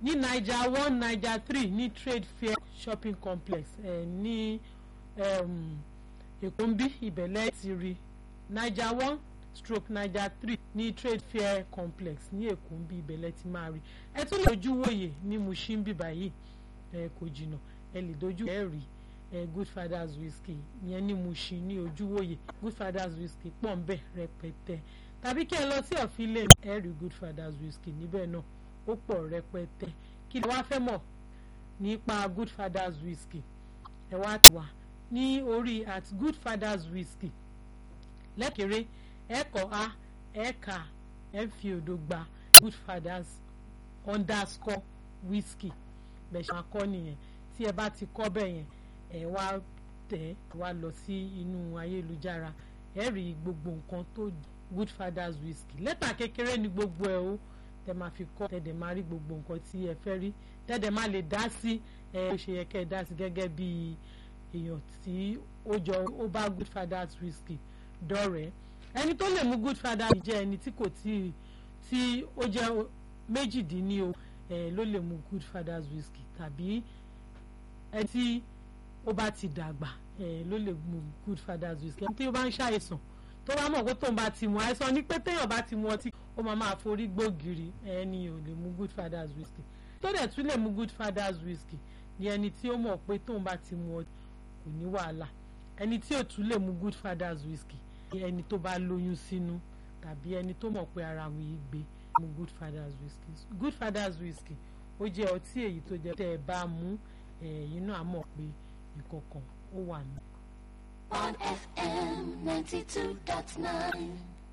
ní naija one naija three ní trade fair shopping complex eh, ní um, èkó ń bí ìbẹ̀lẹ̀ ti rí naija one stroke naija three ní trade fair complex ní èkó ń bí ìbẹ̀lẹ̀ ti máa rí ẹ tún lè dojú wòye ní Mushin bí báyìí ẹ kò jìnnà ẹ lè dojú ẹ rí ẹ good fathers whisky yẹn ní Mushin ní ojúwòye good fathers whisky pọ̀ ń bẹ̀ rẹpẹtẹ tàbí kí ẹ lọ sí ọ̀fíìlẹ̀ ẹ rí good fathers whisky níbẹ̀ náà ó pọ̀ rẹpẹtẹ kí lè wá fẹ́ mọ̀ nípa good fathers whisky ẹ wá wà ní orí at good fathers whisky lẹ́kẹ̀rẹ́ ẹ kọ́ a ẹ kà ẹ fi òdo gba good fathers underscore whisky bẹ́ẹ̀ ṣe máa kọ́ nìyẹn tí ẹ bá ti kọ́ bẹ́ẹ̀ yẹn ẹ wá tẹ̀ wá lọ sí inú ayélujára ẹ rí gbogbo nǹkan tó good fathers whisky lẹ́tà kékeré ni gbogbo ẹ̀ o tẹ máa fi kọ́ tẹ dẹ̀ máa rí gbogbo nǹkan tí ẹ fẹ́ rí tẹ dẹ̀ máa lè dá sí ẹ ó ṣe yẹ kẹ́ ẹ dá sí gẹ́gẹ́ bí èèyàn tí ó jọ ó bá good fathers whisky dọ̀rẹ́ ẹni tó lè mú good fathers jẹ́ ẹni tí kò tí tí ó jẹ́ méjìdínlẹ́ o ẹ ló lè mú good fathers whisky tàbí ẹ tí ó bá ti dàgbà ẹ ló lè mú good fathers whisky ẹni tí ó bá ń ṣàìsàn tó bá mọ̀ pé tóun bá ti mu àìsàn ní pé téèyàn bá ti mu ọtí ó máa máa forí gbògiri ẹni ò lè mu good fathers whisky tó dẹ̀ tún lè mu good fathers whisky ni ẹni tí ó mọ̀ pé tóun bá ti mu ọtí kò ní wàhálà ẹni tí ò tún lè mu good fathers whisky ni ẹni tó bá lóyún sínú tàbí ẹni tó mọ̀ pé ara òun yìí gbé mu good fathers whisky good fathers whisky ó jẹ́ ọtí èyí tó jẹ́ tẹ́ ẹ bá mú ẹ̀yin náà mọ̀ pé ìkọ̀kọ̀ ó wà ní. on FM 92.9.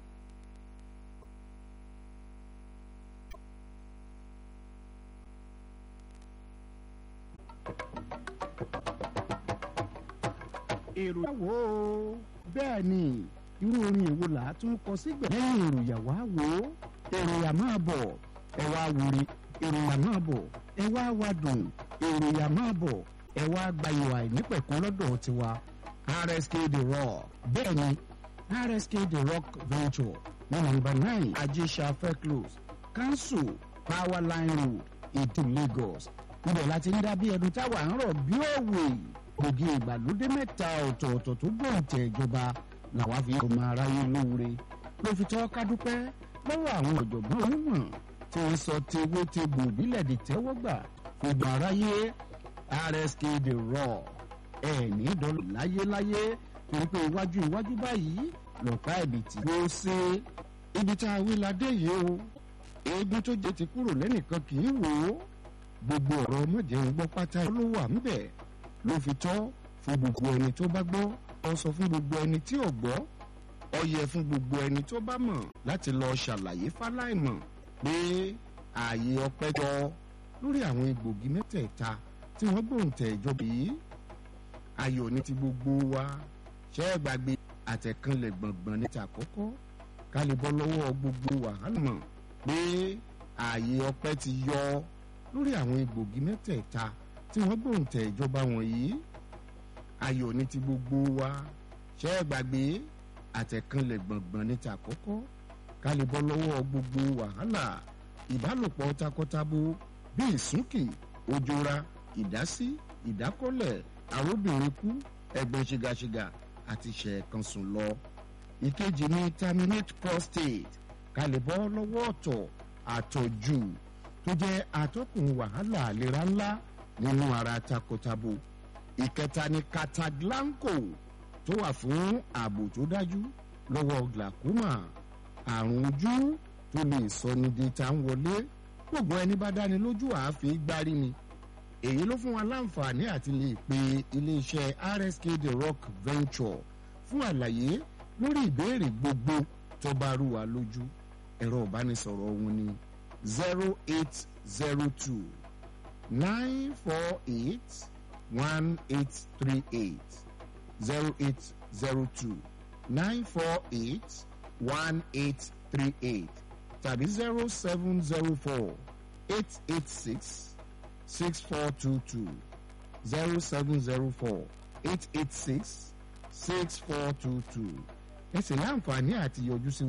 èrò wò ó bẹ́ẹ̀ ni irú orin èwo là á tún kọ sígbẹ̀ lẹ́yìn èròyà wá wò ó èròyà máa bọ̀ ẹ wá wúri èròyà máa bọ̀ ẹ wá wá dùn èròyà máa bọ̀ ẹ wá gbayò àìnípẹ̀kún lọ́dọ̀ tiwa RSK The Rock bẹ́ẹ̀ ni RSK The Rock Venture ní nọ́mbà nine ajésàfẹ́ close council powerline road ètò Lagos ibẹ̀ láti ń dá bí ẹnu táwa ń rọ̀ bí òwe gbòógì ìgbàlódé mẹ́ta ọ̀tọ̀ọ̀tọ̀ tó gbòǹtẹ̀ ìjọba làwa fi ọmọ aráyé lóore ló fi tọ́ ká dúpẹ́ lọ́wọ́ àwọn ọ̀jọ̀gbọ́n onímọ̀ tí wọ́n sọ tewé tegbò ìbílẹ̀ di tẹ́wọ́gbà gbogbo aráyé RSK The Raw ẹ̀ ní dọ́là láyéláyé torí pé iwájú iwájú báyìí lọ́pàá ẹ̀bìtì ló ṣe ibi tá a wí la dé yìí o eégún tó jẹ ti kúrò lẹ́nìkan kì í wò ó gbogbo ọ̀rọ̀ ọmọdé ń gbọ́ pátá ló wà ń bẹ̀ ló fi tọ́ fún gbogbo ẹni tó bá gbọ́ ọ sọ fún gbogbo ẹni tí ò gbọ́ ọ yẹ fún gbogbo ẹni tó bá mọ̀ láti lọ ṣàlàyé fáláìmọ̀ pé ààyè ọpẹ́ jọ lórí àwọn egbògi mẹ́tẹ̀ẹ̀ta tí wọ́n gbòǹtẹ̀ ìjọba yìí ayọ̀ ní ti gbogbo wa ṣẹ́ ẹ gbàgbé àtẹ̀kànlẹ̀ gbọ̀ngbọ̀n ní ti àkọ́kọ́ ká lè bọ́ lọ́wọ́ gbogbo wàhálà mọ̀ pé ààyè ọpẹ́ ti yọ lórí àwọn egbògi mẹ́tẹ̀ẹ̀ta tí wọ́n gbòǹtẹ̀ ìjọba wọ̀nyí ayọ̀ ní ti gbogbo wa ṣẹ́ ẹ gbàgbé àtẹ̀kànlẹ̀ gbọ̀ngbọ̀n ní ti àkọ́kọ́ ká lè bọ́ lọ́wọ́ gbogbo wàhálà ìbálòpọ̀ takọtabo bí ìsúnkì òjòra ìdásí ìdákọ́lẹ̀ àròbìnrin kú ẹ̀gbọ́n ṣìgàṣìgà àti ṣẹ̀ẹ̀kan sùn lọ. ìkejì ni terminate prostate ká lè bọ́ lọ́wọ́ ọ̀tọ̀ àtọ̀jù tó jẹ́ atọ́kùn wàhálà àlera ńlá nínú ara takọtabo. ìkẹta ni cataglanco tó wà fún ààbò tó dájú lọ́wọ́ glaucoma àrùn ojú tó lè sọni di ta ń wọlé gbogbo ẹni bá dáni lójú àáfíì gbárí ni èyí ló fún wa láǹfààní àti lè pe iléeṣẹ́ RSK The Rock Venture fún àlàyé lórí ìbéèrè gbogbo tó bá rú wa lójú ẹ̀rọ ìbánisọ̀rọ̀ wọn ni zero eight zero two nine four eight one eight three eight zero eight zero two nine four eight one eight three eight tàbí zero seven zero four eight eight six six four two two zero seven zero four eight eight six six four two two ẹ sì láǹfààní àti yọjú sí